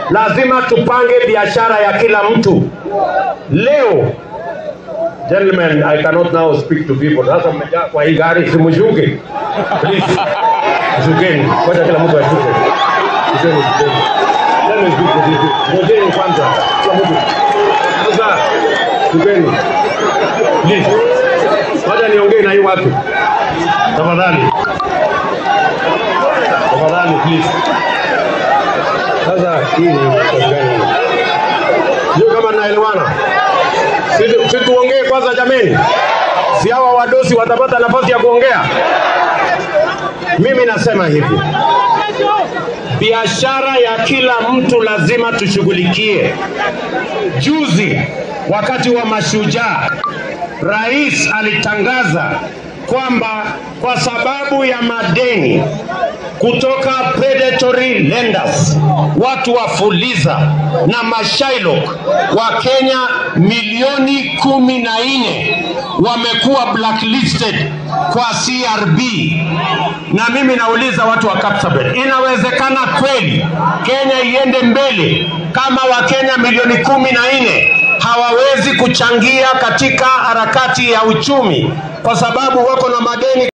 lazima tupange biashara ya kila mtu. Leo gentlemen, I cannot now speak to people. Sasa mmejaa kwa hii gari, simshuke please, shukeni, wacha kila mtu ashuke. Shukeni, shukeni. Let me speak to people. Ngojeni kwanza, kila mtu sasa, shukeni please, wacha niongee na hii watu tafadhali, tafadhali please. Sasa hii ni kazi gani? Sio kama naelewana. Si- Si tuongee kwanza jameni, si hawa wadosi watapata nafasi ya kuongea? Mimi nasema hivi, biashara ya kila mtu lazima tushughulikie. Juzi wakati wa mashujaa, rais alitangaza kwamba kwa sababu ya madeni kutoka predatory lenders, watu wa Fuliza na Mashailok wa Kenya milioni kumi na nne wamekuwa blacklisted kwa CRB. Na mimi nauliza watu wa Kapsabet, inawezekana kweli Kenya iende mbele kama Wakenya milioni kumi na nne hawawezi kuchangia katika harakati ya uchumi kwa sababu wako na madeni